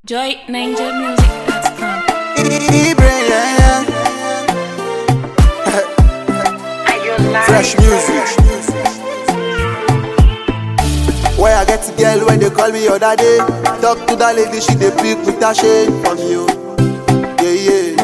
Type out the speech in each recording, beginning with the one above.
JoyNinjaMusic.com. Ibrahim, yeah, yeah. Fresh music. Where I get to girl when they call me other day. Talk to that lady, she dey pick with that shade from you. Yeah, yeah.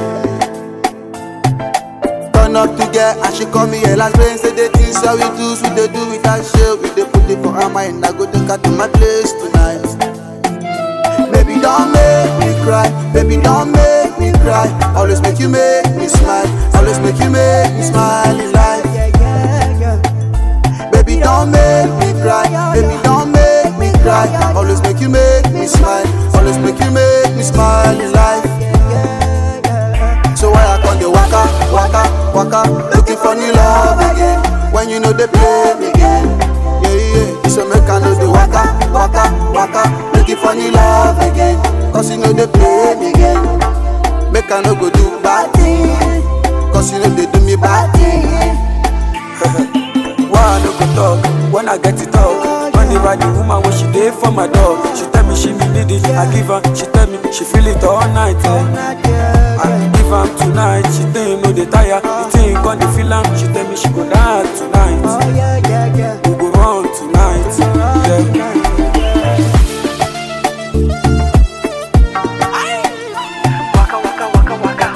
Turn up to get and she call me a last brain. Say the things that we do, we dey do with that shit. We dey put it for her mind. I go take her to my place tonight. Baby, don't make me cry. Baby, don't make me cry. Always make you make me smile. Always make you make me smile in life. Baby, don't make me cry. Baby, don't make me cry. Always make you make me smile. Always make you make me smile in life. So why I come the waka, waka, waka, looking for new love again? When you know they play me again. Yeah, yeah. So make I know the waka, waka, waka, looking for new love again. Cause you know they play me again. Make I no go do bad thing. Cause you know they do me bad thing. Why I no go talk when I get to talk? Whenever the woman when she dey for my dog, she tell me she me need it. I give her, she tell me she feel it all night. Eh. I give her tonight, she think no dey tire. The thing con dey feel am, she tell me she go die tonight. We go run tonight. Yeah. Waka waka waka waka.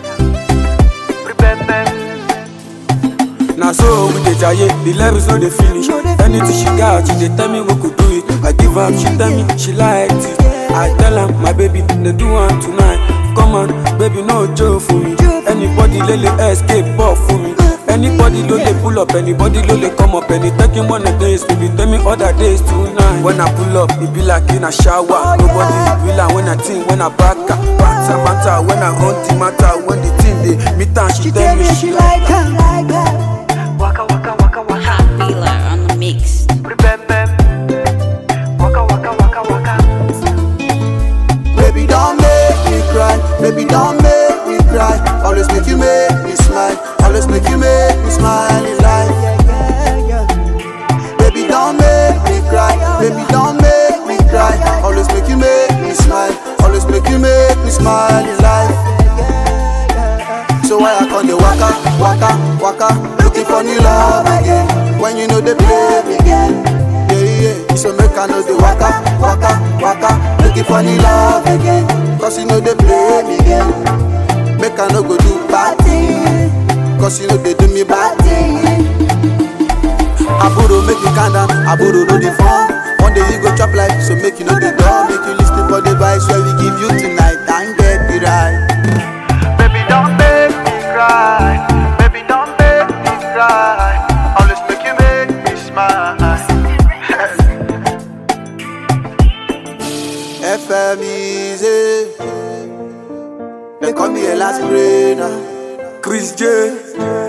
Na so we dey jaye, the levels no dey finish. Anything she got, she dey tell me we could do it. I give am, she tell me she like it. I tell am, my baby, dey do am tonight. Come on, baby, no joke for me. Anybody lele escape ball for me. Anybody lo dey pull up, anybody lo dey come up, any taking one of days, baby, tell me other days tonight. When I pull up, it be like in a shower. Nobody feel am when I think, when I back her. Matter, matter, when I hunt the matter, when the thing dey meet am, she tell me she like Waka waka waka waka. Hot Miller on the mix. Waka waka waka waka. Baby, don't make me cry. Baby, don't make me cry. Always make you make me smile. Always make you make me smile in life. Baby, don't make me cry. Baby, don't make me cry. Always make you make me smile. Always make you make me smile in life. So why I come the waka, waka, waka, looking for new love again? When you know they play me again. Yeah, yeah. So make I know the waka, waka, waka, looking for new love again. Cause you know they play me again. Make I no go do bad thing. Cause you know they do me bad thing. Aburo make you calm down, Aburo know the fun. One day you go chop life, so make you know the door. Make you listen for the vibes where we give you tonight and get it right. Baby, don't make me cry. Baby, don't make me cry. Always make you make me smile. FM easy. They call me a last brainer. Chris J.